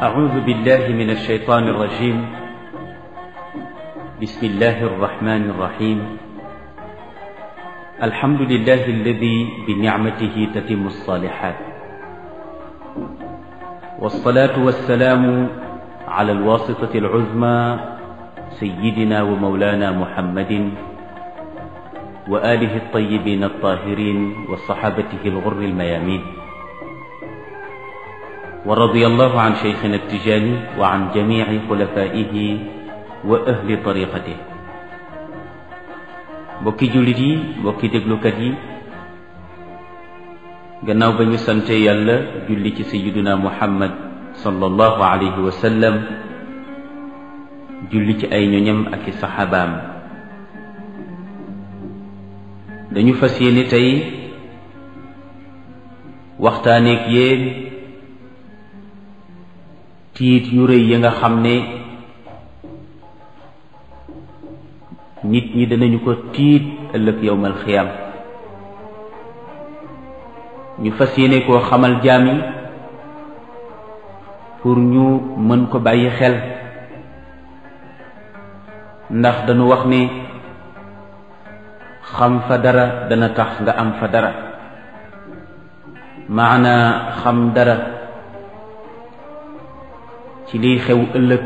أعوذ بالله من الشيطان الرجيم بسم الله الرحمن الرحيم الحمد لله الذي بنعمته تتم الصالحات والصلاة والسلام على الواسطة العظمى سيدنا ومولانا محمد وآله الطيبين الطاهرين وصحابته الغر الميامين ورضي الله عن شيخنا التجاني وعن جميع خلفائه وأهل طريقته mbokki jullit yi mbokki déglukat yi gannaaw ba ñu sante yàlla julli ci sayyiduna muhammad sallallahu alayhi wa sallam julli ci ay ñoñam ak i saxaabaam dañu fas yéene tey waxtaaneek yéen tiit yu rëy yi nga xam ne nit ñi danañu ko tiit ëllëg yowmal xiyam ñu fas yéene koo xamal jaam yi pour ñu mën ko bàyyi xel ndax dañu wax ne xam fa dara dana tax nga am fa dara maana xam dara ci liy xew ëllëg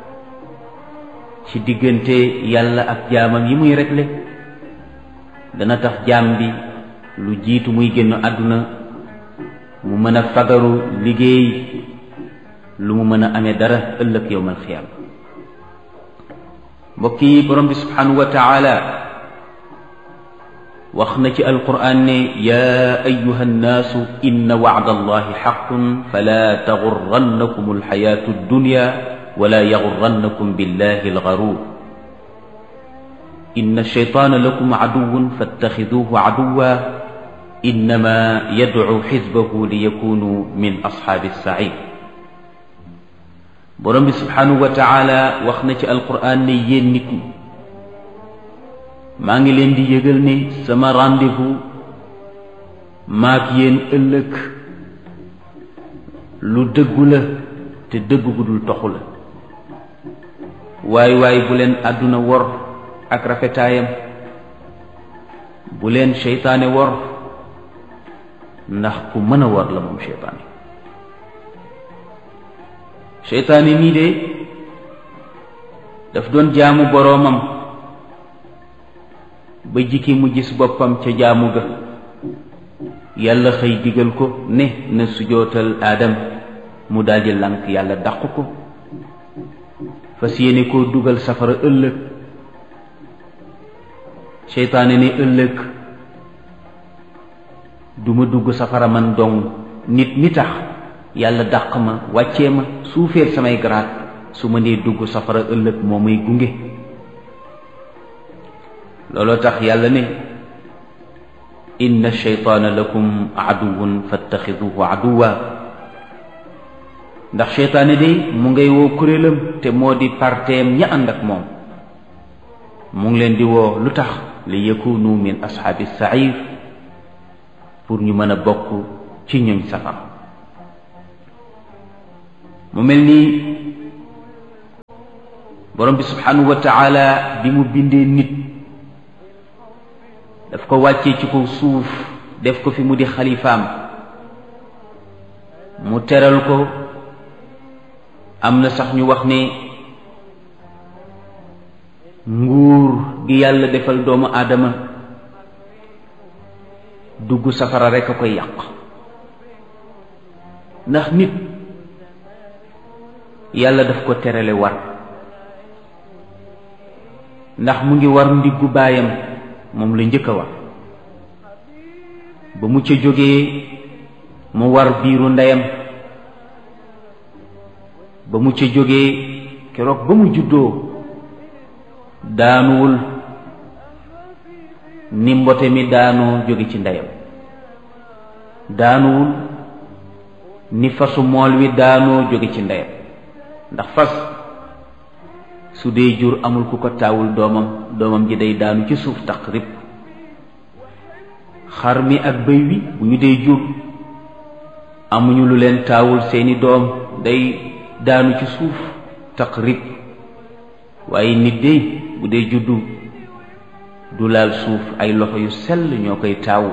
ci diggante yàlla ak jaamam yi muy réglé dana tax jaam bi lu jiitu muy génn àdduna mu mën a fagaru liggéey lu mu mën a amee dara ëllëg yowmal xiyaam mbokk yi borom bi subhanahu wa taala wax na ci alquran ne yaa ayuha nnaasu inna wacda allahi xaqun fala taxurrannakum alxayaatu addunya wala yaxurrannakum billahi algaruur inna alcheytaana lakum caduwun fattaxiduuhu caduwa innama yadcu xisbahu liyakunu min asxaabi alsaciir borom bi subhanahu wa taala wax na ci alquran ne yéen nit ñi maa ngi leen di yëgal ne sama rendez-vous maak yéen ëllëg lu dëggu la te dëgg gu dul toxu la waay waay bu leen àdduna wor ak rafetaayam bu leen seytaane wor ndax ku mën a wor la moom seytaane seytaane mii de daf doon jaamu boroomam ba jikki mu gis boppam ca jaamu ga yàlla xëy digal ko ne na sujootal aadam mu daldi lànk yàlla dàq ko fas yéene koo dugal safara ëllëg seytaane ne ëllëg duma dugg safara man dong nit mi tax yàlla dàq ma wàccee ma suufeel samay garaat su ma nee dugg safara ëllëg moo may gunge looloo tax yàlla ne inna sheytaana lakum aduwun fattaxiduhu aduwa ndax seytaane de mu ngay woo kuréelam te moo di parteem ña ànd ak moom mu ngi leen di woo lu tax li yakunu min ashaabi sair pour ñu mën a bokk ci ñoñ safar mu mel ni borom bi subhanahu wa taala bi mu bindee nit daf ko wàccee ci kaw suuf def ko fi mu di xalifaam mu teral ko am na sax ñu wax ne nguur gi yàlla defal doomu aadama dugg safara rekk a koy yàq ndax nit yàlla daf ko terale war ndax mu ngi war ndiggu baayam moom la njëkk a war ba mu ca jógee mu war biiru ndeyam ba mu ca jógee keroog ba mu juddoo daanuwul ni mbote mi daanoo jóge ci ndeyam daanuwul ni fasu mool wi daanoo jóge ci ndeyam ndax fas su dee jur amul ku ko taawul doomam doomam ji day daanu ci suuf taq rib xar mi ak bëy wi bu ñu dee jur amuñu lu leen taawul seeni doom day daanu ci suuf taqrib waaye nit de bu dee juddu du laal suuf ay loxo yu sell ñoo koy taawu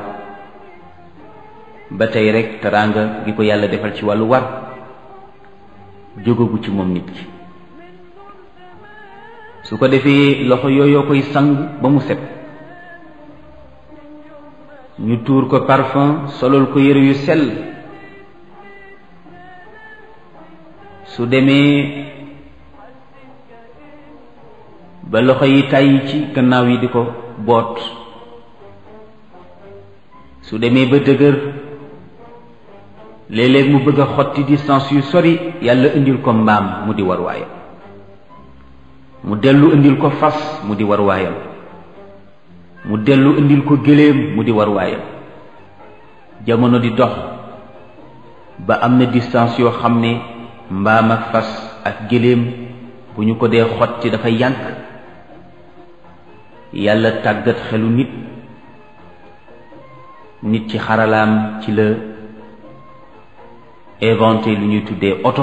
ba tey rek teraanga gi ko yàlla defal ci wàllu war jógagu ci moom nit ki su ko defee loxo yooyoo koy sang ba mu set ñu tuur ko parfum solol ko yëre yu sell su demee ba loxo yi tàyyi ci gannaaw yi di ko boot su demee ba dëgër léeg-léeg mu bëgg a xotti distance yu sori yàlla indil ko mbaam mu di war waayam mu dellu indil ko fas mu di war waayam mu dellu indil ko gëléem mu di war waayam jamono di dox ba am na distance yoo xam ne mbaam ak fas ak gëléem bu ñu ko dee xotti dafa yànk yàlla tàggat xelu nit nit ci xaralaam ci la inventé lu ñuy tuddee oto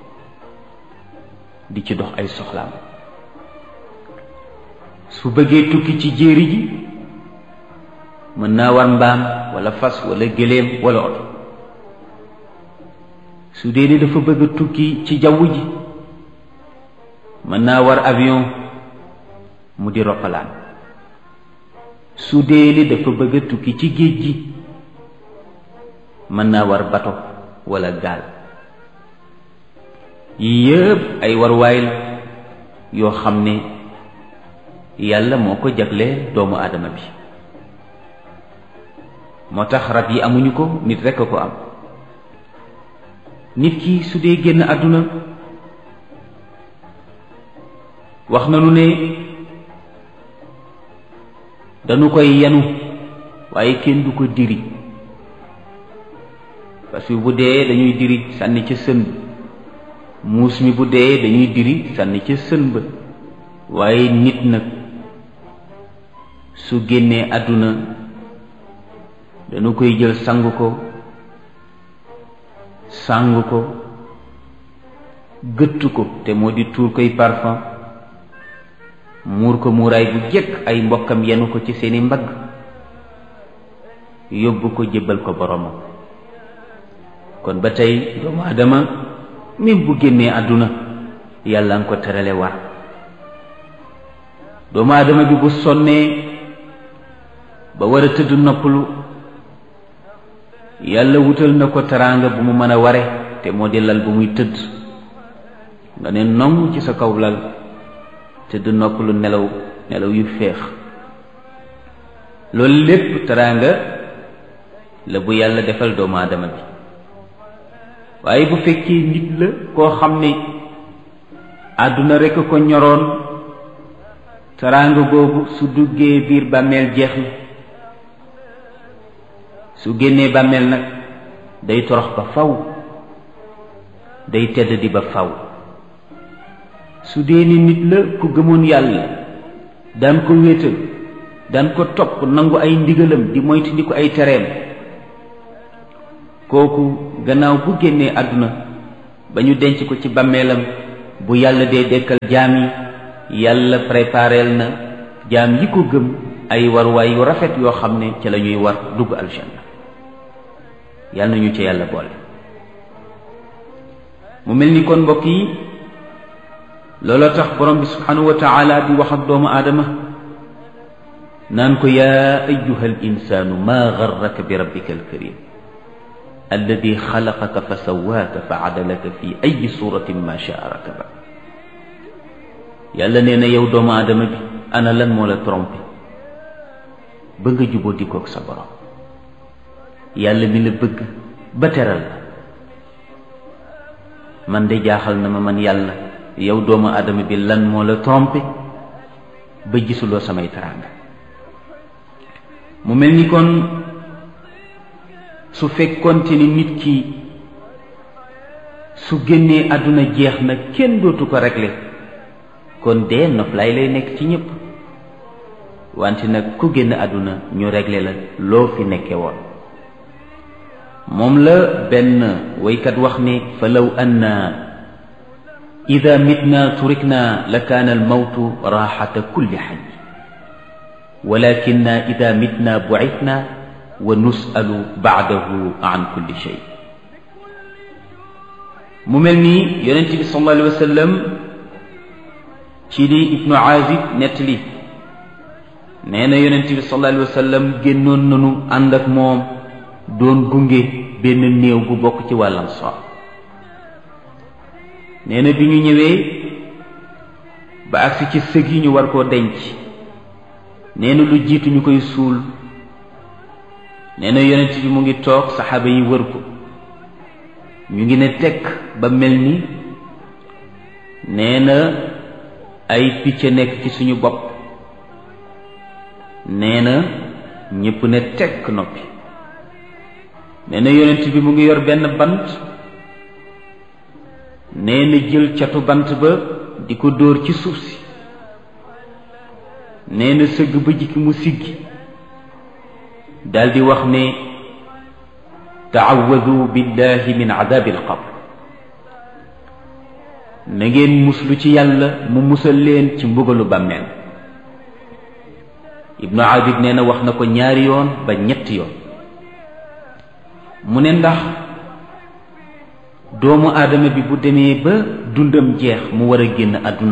di ci dox ay soxlaam su bëggee tukki ci jéeri ji mën naa war mbaam wala fas wala gëléem wala oto su dee ni dafa bëgg a tukki ci jaww ji mën naa war avion mu di roppalaan su dee ni dafa bëgg a tukki ci géej gi mën naa war bato wala gaal yii yëpp ay warwaay la yoo xam ne yàlla moo ko jagleel doomu aadama bi moo tax rab yi amuñu ko nit rekk a ko am nit ki su dee génn àdduna wax nañu ne dañu koy yenu waaye kenn du ko diri parce que bu dee dañuy diri sànni ca sën ba muus mi bu dee dañuy diri sànni ca sën ba waaye nit nag su génnee àdduna dañu koy jël sang ko sang ko gëtt ko te moo di tuur koy parfum muur ko muuraay bu jëkk ay mbokkam yenu ko ci seeni mbagg yóbbu ko jébbal ko boromam kon ba tey doomu aadama même bu génnee àdduna yàlla nga ko terale war doomu aadama bi bu sonnee ba war a tëdd noppalu yàlla wutal na ko teraanga bu mu mën a ware te moo di lal bu muy tëdd nga ne nong ci sa kaw lal tëdd noppalu nelaw nelaw yu féex loolu lépp teraanga la bu yàlla defal doomu aadama bi waaye bu fekkee nit la koo xam ne àdduna rekk ko ñoroon teraanga boobu su duggee biir bàmmeel jeex na su génnee bàmmeel nag day torox ba faw day tedd di ba faw su dee ni nit la ku gëmoon yàlla daan ko wéetal daan ko topp nangu ay ndigalam di moytu ndi ko ay tereem kooku gannaaw bu génnee àdduna ba ñu denc ko ci bàmmeelam bu yàlla dee dekkal jaam yi yàlla prépareel na jaam yi ko gëm ay warwaay yu rafet yoo xam ne ca la ñuy war dugg aljanna yàlla nañu ca yàlla boole mu mel ni kon mbokk yi looloo tax borom bi subhanahu wa taala di wax ak doomu aadama naan ko yaa ayuha al insaanu maa garraka bi rabbika alkarim alladi xalaqaka fa sawaaka fa adalaka fi ayi suratin ma shaa rakaba yàlla nee na yow doomu aadama bi ana lan moo la trompé ba nga juboo dikoog sa borom yàlla mi la bëgg ba teral la man de jaaxal na ma man yàlla yow doomu aadama bi lan moo la trompé ba gisuloo samay teraanga mu mel ni kon su fekkonte ni nit ki su génnee àdduna jeex na kenn dootu ko régler kon dee noflaay lay nekk ci ñépp wante nag ku génn àdduna ñu régler la loo fi nekke woon moom la benn waykat wax ni fa law anna ida mitna turikna la kaana almawtu raaxata kulli xay walakinna ida mitna bucitna wa nusalu bacdahu an kulli shay mu mel nii yonent bi sallallahu alayhi wa sallam ci li ibnu aazib nettali nee na yonent bi sallallahu alayhi wa sallam génnoon nanu ànd ak moom doon gunge benn néew bu bokk ci wàllam soor nee na bi ñu ñëwee ba agsi ci sëg yi ñu war koo denc nee na lu jiitu ñu koy suul nee na yonent bi mu ngi toog saxaaba yi wër ko ñu ngi ne tekk ba mel ni nee na ay picc nekk ci suñu bopp nee na ñépp ne tekk noppi nee na yonent bi mu ngi yor benn bant nee na jël catu bant ba di ko dóor ci suuf si nee na sëgg ba jikki mu siggi daldi wax ne taawadu billahi min adabi alqabr na ngeen muslu ci yàlla mu musal leen ci mbugalu bàmmeel ibnu abid nee na wax na ko ñaari yoon ba ñetti yoon mu ne ndax doomu aadama bi bu demee ba dundam jeex mu war a génn àdduna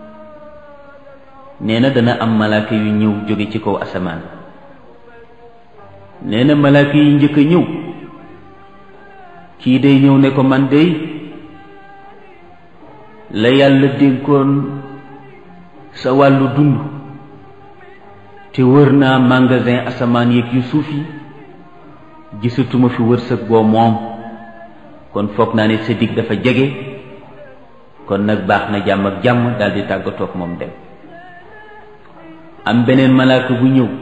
nee na dana am malaaka yu ñëw jóge ci kaw asamaan nee na malaaka yi njëkk a ñëw kii day ñëw ne ko man day la yàlla dénkoon sa wàllu dund te wër naa magasin asamaan yeeg yu suuf yi gisatuma fi wërsëg boo moom kon foog naa ne sa dig dafa jege kon nag baax na jàmm ak jàmm daldi tàggatoog moom dem am beneen malaaka bu ñëw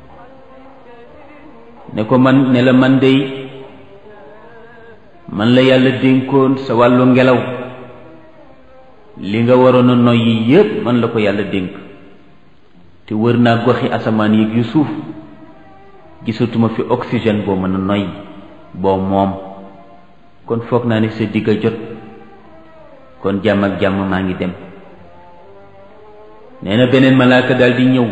ne ko man ne la man dey man la yàlla dénkoon sa wàllu ngelaw li nga waroon a noyyi yépp man la ko yàlla dénk te wër naa goxi asamaan yi yu suuf gisatuma fi oxygène boo mën a noyyi boo moom kon foog naa ne sa digg a jot kon jàmm ak jàmm maa ngi dem nee na beneen malaaka daal di ñëw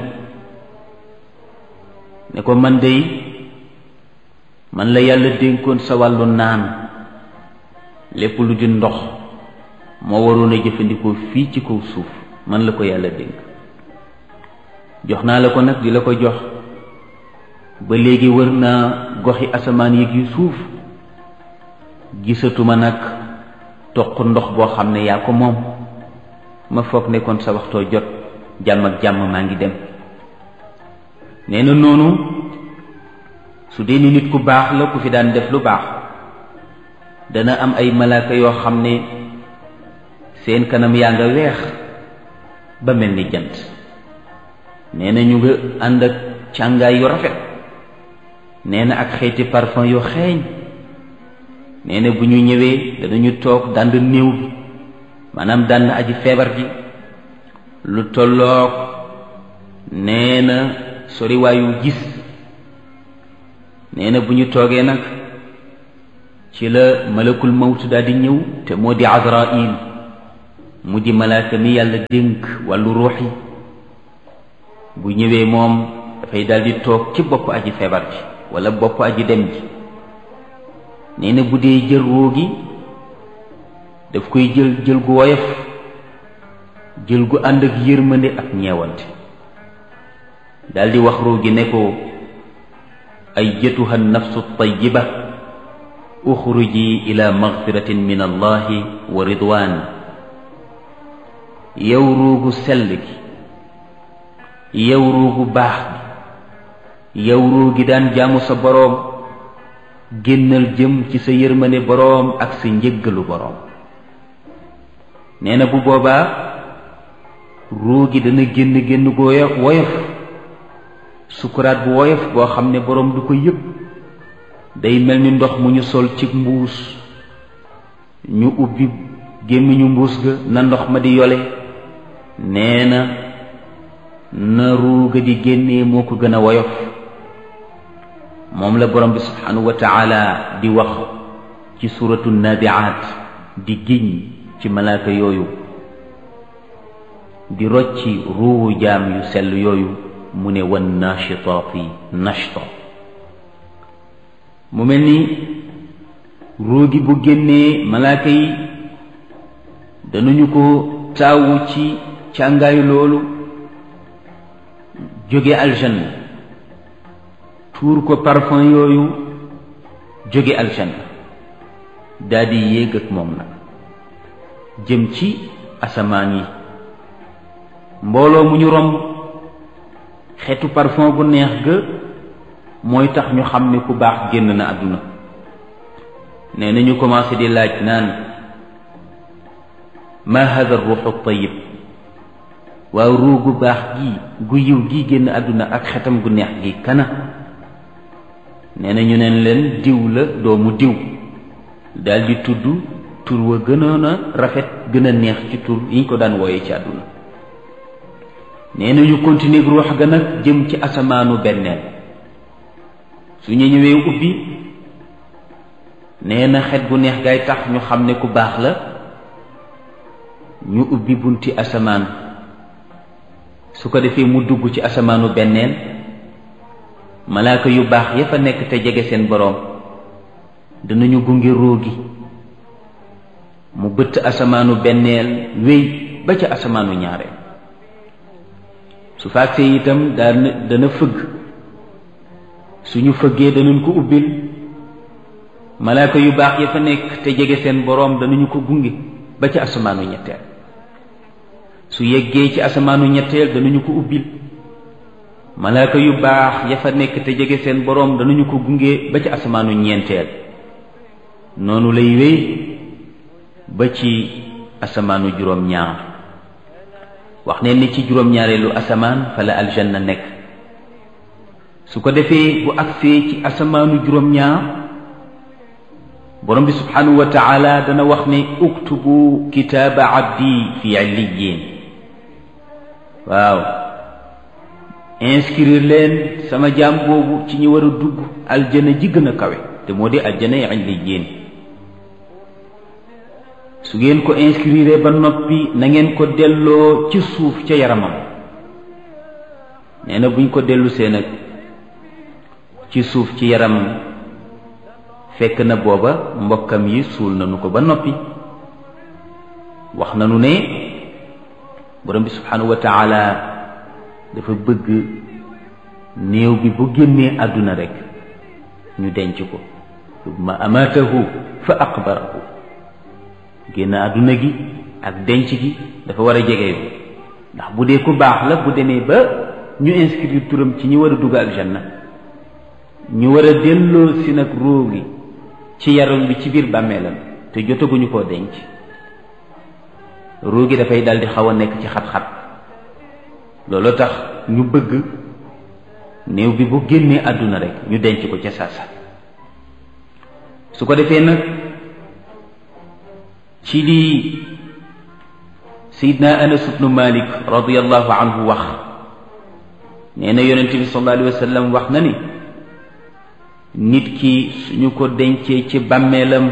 ne ko man dey man la yàlla dénkoon sa wàllu naan lépp lu di ndox moo waroon a jëfandikoo fii ci kaw suuf man la ko yàlla dénk jox naa la ko nag di la ko jox ba léegi wër naa goxi asamaan yi yu suuf gisatuma nag toq ndox boo xam ne yaa ko moom ma foog ne kon sa waxtoo jot jàmm ak jàmm maa ngi dem nee na noonu su dee ni nit ku baax la ku fi daan def lu baax dana am ay malaaka yoo xam ne seen kanam yaa nga weex ba mel ni jant nee na ñu nga ànd ak càngaay yu rafet nee na ak xeeti parfum yu xeeñ nee na bu ñu ñëwee danañu toog dànd néew bi maanaam dànd aji feebar ji lu tolloog nee na soriwaayu gis nee na bu ñu toogee nag ci la malakul mawt daal di ñëw te moo di azrail mu di malaaka mi yàlla dénk wàllu ruux yi bu ñëwee moom dafay daal di toog ci bopp aji feebar ji wala bopp aji dem ji nee na bu dee jël ruu gi daf koy jël jël gu woyof jël gu ànd ak yërmande ak ñeewante daal di wax ruu gi ne ko ay jëtuha nafsu tayiba uxruji ila magfiratin min allahi wa ridwan yow ruugu sell gi yow ruugu baax gi yow ruu gi daan jaamu sa boroom génnal jëm ci sa yërmande boroom ak sa njëggalu boroom nee na bu boobaa ruu gi dana génn génn gu woyof sukuraat bu woyof boo xam ne boroom du ko yëg day mel ni ndox mu ñu sol ci mbuus ñu ubbi gémmiñu mbuus ga na ndox ma di yole nee na na ruu ga di génnee moo ko gën a woyof moom la borom bi subhanahu wa taala di wax ci suratu nabiaat di giñ ci malaaka yooyu di rocci ruuwu jaam yu sell yooyu mu ne wan nachitaati nachta mu mel ni ruugi bu génnee malaaka yi danañu ko taawu ci càngaayu loolu jóge aljanna tuur ko parfum yooyu jóge aljanna daldi yéeg ak moom nag jëm ci asamaan yi mbooloo mu ñu romb xeetu parfum bu neex ga mooy tax ñu xam ne ku baax génn na àdduna nee na ñu commencé di laaj naan ma hada ruuxu tayib waaw ruu gu baax gi gu yiw gi génn àdduna ak xetam gu neex gi kana nee na ñu neen leen diw la doomu diw daldi tudd tur wa gënoon a rafet gën a neex ci tur yi ñu ko daan wooye ci àdduna nee na ñu continuer ruux ga nag jëm ci asamaanu benneel su ñu ñëwee ubbi nee na xet bu neex gaay tax ñu xam ne ku baax la ñu ubbi bunti asamaan su ko defee mu dugg ci asamaanu benneel malaaka yu baax ya fa nekk te jege seen boroom danañu gunge róogi mu bëtt asamaanu benneel wéy ba ca asamaanu ñaareel su faagsee itam dana dana fëgg suñu fëggee danañ ko ubbil malaaka yu baax ya fa nekk te jege seen boroom danañu ko gunge ba ca asamaanu ñetteel su yeggee ci asamaanu ñetteel danañu ko ubbil malaaka yu baax ya fa nekk te jege seen boroom danañu ko gunge ba ca asamaanu ñeenteel noonu lay wéy ba ci asamaanu juróom-ñaar wax ne ni ci juróom-ñaareelu asamaan fa la aljanna nekk su ko defee bu agsee ci asamaanu juróom-ñaar borom bi subhanahu wa taala dana wax ne uktubu kitaaba abdi fi illiyin waaw inscrire leen sama jaam boobu ci ñi war a dugg aljana ji gën a kawe te moo di aljana illiyin su ngeen ko inscrire ba noppi na ngeen ko delloo ci suuf ca yaramam nee na buñ ko dellu see nag ci suuf ci yaramam fekk na booba mbokkam yi suul nañu ko ba noppi wax nañu ne borom bi subhanahu wa taala dafa bëgg néew bi bu génnee àdduna rek ñu denc ko summa amaatahu fa aqbarahu génn àdduna gi ak denc gi dafa war a jege yow ndax bu dee ku baax la bu demee ba ñu inscrire turam ci ñi war a dugg aljanna ñu war a delloo si nag ruu gi ci yaram bi ci biir bàmmeelam te jotaguñu koo denc ruu gi dafay daldi xaw a nekk ci xat-xat loolu tax ñu bëgg néew bi bu génnee àdduna rek ñu denc ko ca saasa su ko defee nag ci lii sayidna anas ibnu malik radiallahu anhu wax nee na yonent bi sallallahu alayhi wa sallam wax na ni nit ki suñu ko dencee ci bàmmeelam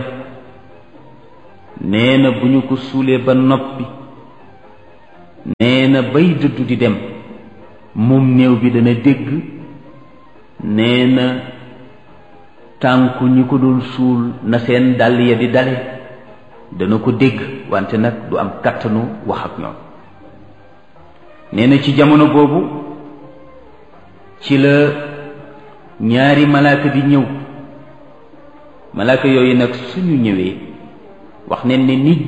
nee na bu ñu ko suulee ba noppi nee na bay dëddu di dem moom néew bi dana dégg nee na tànku ñi ko doon suul na seen dàll ya di dale dana ko dégg wante nag du am kàttanu wax ak ñoom nee na ci jamono boobu ci la ñaari malaaka di ñëw malaaka yooyu nag suñu ñëwee wax ne ni